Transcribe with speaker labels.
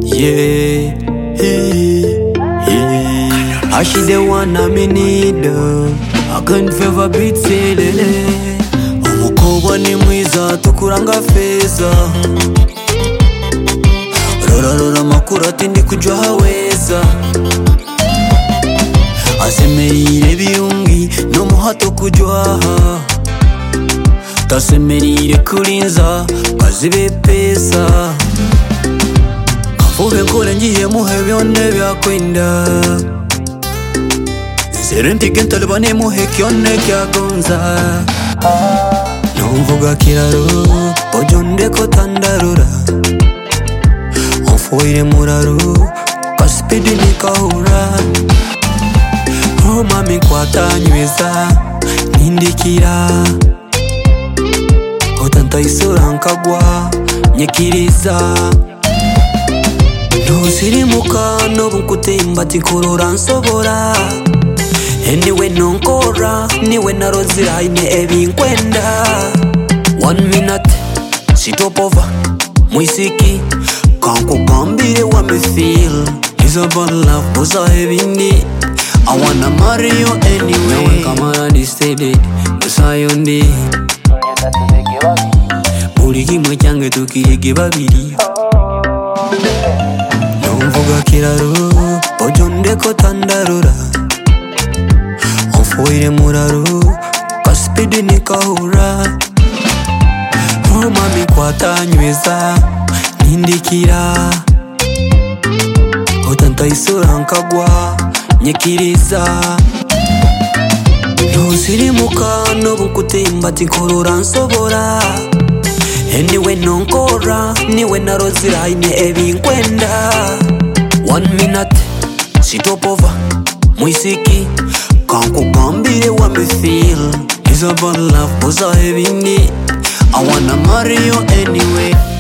Speaker 1: Yeah, yeah, yeah. How she the one I me need uh, I can favor beat selele Umukobwa ni mwiza tukuranga feza Rora rora amakuru ati ndi kujya haweza Asemerire biyungi no muhato kujyaha Tasemerire kurinza kazibe pesa Mvuge nkure ngiye muhe byone byakwenda Zere mpige ntalibane muhe kyone kyagonza Numvuga kiraro ojo ndeko tandarura Ufuire muraro kasipidi nikahura Roma mikwata nyweza nindikira Otanta isura nkagwa nyikiriza ntuzirimuka n'ubu kutemba tikurura nsobora niwe nonkora niwe naroziraine ebinkwenda one minute sitopova mwisiki kankugambire wamefeel isabalaf uzaha ebindi I wanna marry you anyway Nawe kamara distede gusayo ndi buri kimwe cyange tukirige babiri Numvuga kiraro ojo ndeko tandarura Ufuire muraro kasipidi nikahura Roma mikwata nyweza nindikira Otanta isura nkagwa nyikiriza Ntuzirimuka n'ubu kutemba tikurura nsobora niwe nonkora niwe naroziraine ebinkwenda one minute sitopova mwisiki kankugambire wamefeel isabalaf uzaha ebindi i wanna marry you anyway